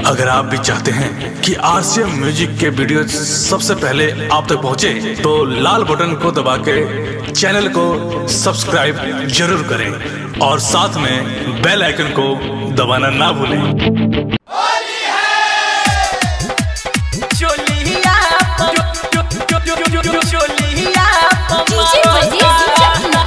अगर आप भी चाहते हैं कि आरसीएम म्यूजिक के वीडियो सबसे पहले आप तक पहुंचे, तो लाल बटन को दबा के चैनल को सब्सक्राइब जरूर करें और साथ में बेल आइकन को दबाना ना भूलें चोलिया चो- चो- चो- चो- चो- चोलिया डीजे बजे चकना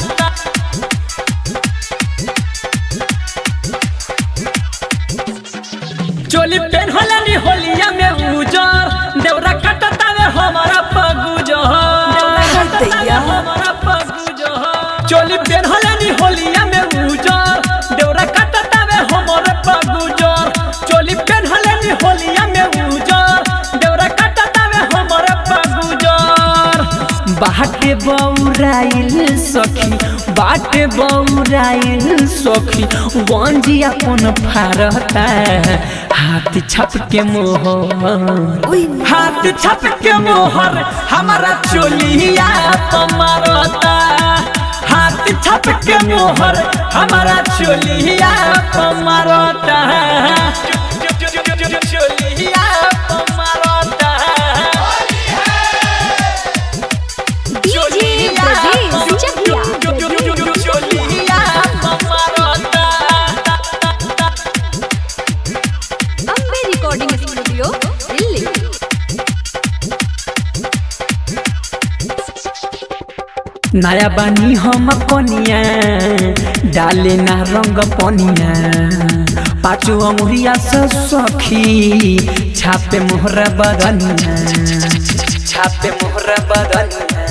चोली पेन होलनी होलिया में उजर देवरा कटतावे हमारा पगुजर देवरा कटतावे हमारा पगुजर चोली पेन होलनी होलिया में उजर देवरा कटतावे हमारा पगुजर चोली पेन होलनी होलिया में उजर देवरा कटतावे हमारा पगुजर बाटे बौराइल सखी बाटे बौराइल सखी गंजी अपन फारता हाथ छप के मोहर हाथ छप के मोहर हमारा चोलिया पमारता हाथ छप के मोहर हमारा चोलिया पमारता चोलिया पमारता DJ Brajesh Chakia Ambe recording studio Delhi नया बानी हम कनिया डाले ना रंग पनिया पाँचो अमुरिया से सखी छापे मोहरा बदनिया छापे मोहरा बदनिया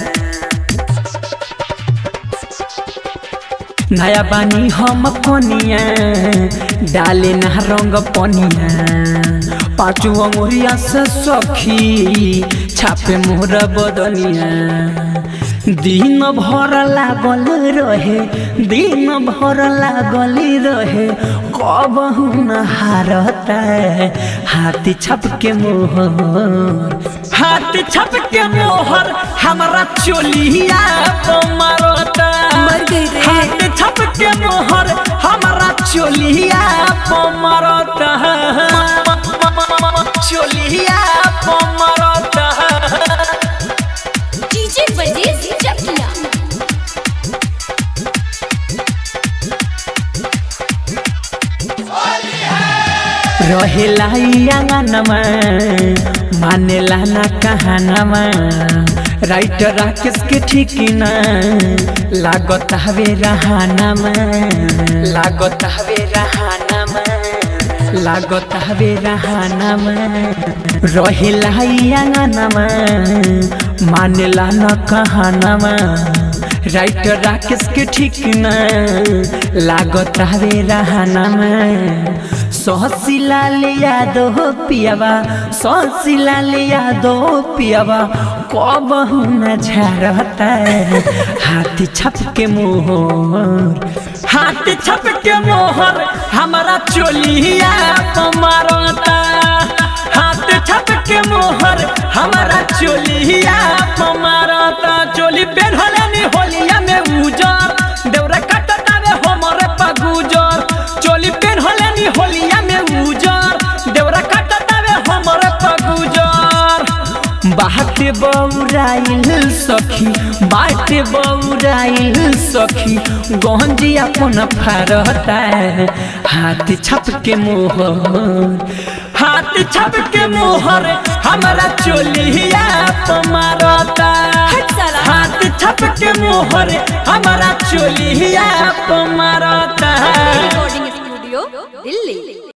नया बानी हम कनिया डाले ना रंग पनिया पाँचो अंगुरिया से सखी छापे मोहर बदनिया दिन भर लागल रहे दिन भर लागल रहे कब न हारता हाथी छप के मोहर हाथ छप के मोहर हमारा चोलिया मारता मर गई रे। हाथ छप के मोहर हमारा चोलिया पमरता चोलिया पमरता डीजे बजेश चकिया रहेला आंगनमा मानेला ना कहानमा राइटर राकेश के ठीक ना लागत हवे रहानमा लागत हवे रहानमा लागत हवे रहानमा रहेला आंगनमा मानेला ना कहानमा राइटर राकेश के ठीक ना लागत हवे रहानमा सहसिलाल यादव पियावा सहसिलाल यादव पियावा कब न झरता हाथी छप के मोहर हाथी छप के मोहर हमारा चोलिया मारता हाथ छप के मोहर हमारा चोलिया मारता चोली पेढ़नी होलिया में उजर देवरा कटतावे हमरे पगुजर चोली पेढ़नी होलिया में उजर देवरा कटतावे हमरे पगुजर बाटे बौराइल सखी बाटे बौराइल सखी गंजी अपन फारता हाथ छप के मोहर हाथ छप के मोहर हमारा चोलिया पमारता हट साला। हाथ छप के मोहर हमारा चोलिया पमारता रिकॉर्डिंग स्टूडियो दिल्ली